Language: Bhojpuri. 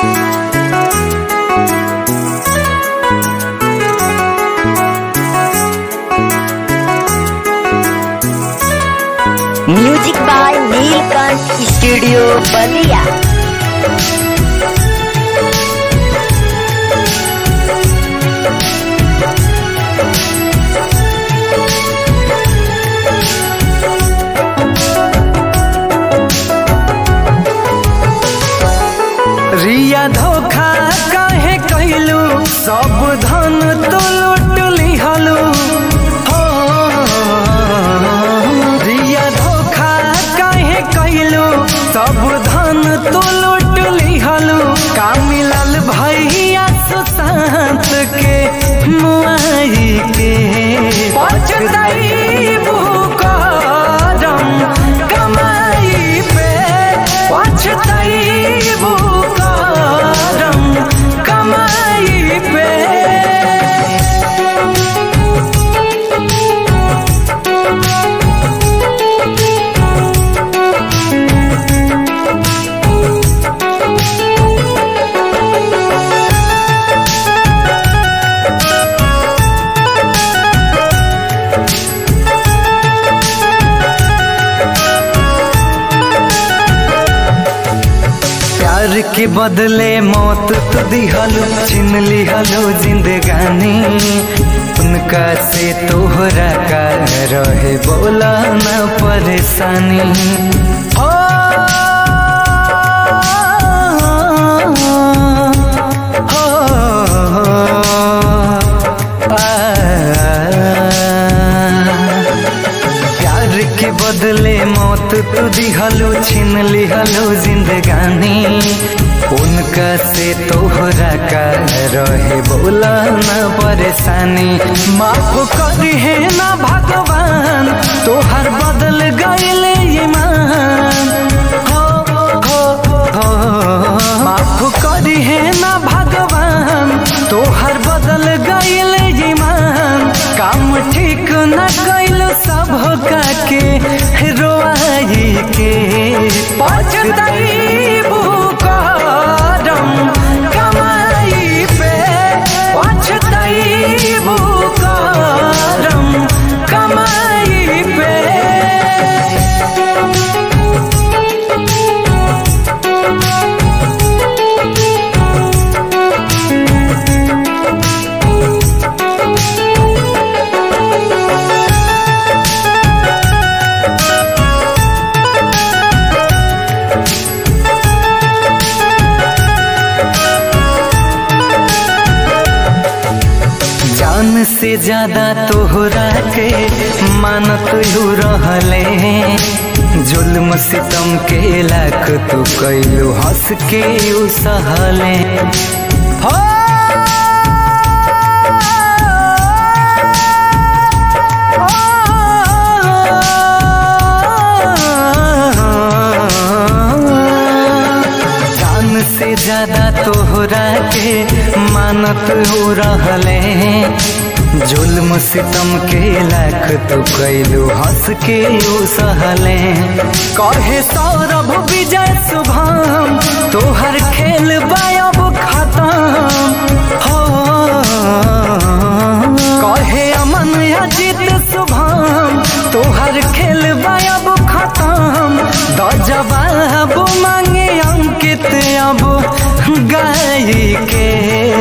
music by Neelkanth studio Ballia रिया धोखा काहे कैलू सब धन तो लूट लिहलू हो रिया धोखा काहे कैलू सब धन तो लूट लिहलू का मिलल भैया सुशांत के मुआई के पछताई करम कमाई पे पछताई करम कमाई पे प्यार के बदले मौत तो दिहलू छीन लिहलू जिंदगानी उनका से तोहरा का रहे बोला न परेशानी ओ, हो, आ, प्यार के बदले मौत तू दिहलो छीन लिहलो जिंदगानी उनका से तोहरा का रहे बोला न परेशानी माफ करी है ना भगवान तोहर बदल गईले ईमान हो हो हो माफ करी है ना भगवान तोहर बदल गईले ईमान काम ठीक न कैल सब का के रोआई के पछताई करम कमाई पे पछताई करम कमाई पे जान से ज्यादा तोहरा के मानत यू रहले जुल्म सितम के लाख तू कैलू हंस के यू सहले हो जान से ज्यादा तोहरा के मानत हो रहले जुल्म सितम के लाख तू कैलू हंस के यू सहले कहे सौरभ विजय शुभम तोहर खेल बायब खत्म हो कहे अमन अजित शुभम तोहर खेल बायब खत्म द जवाब मांगे अंकित अब गाय के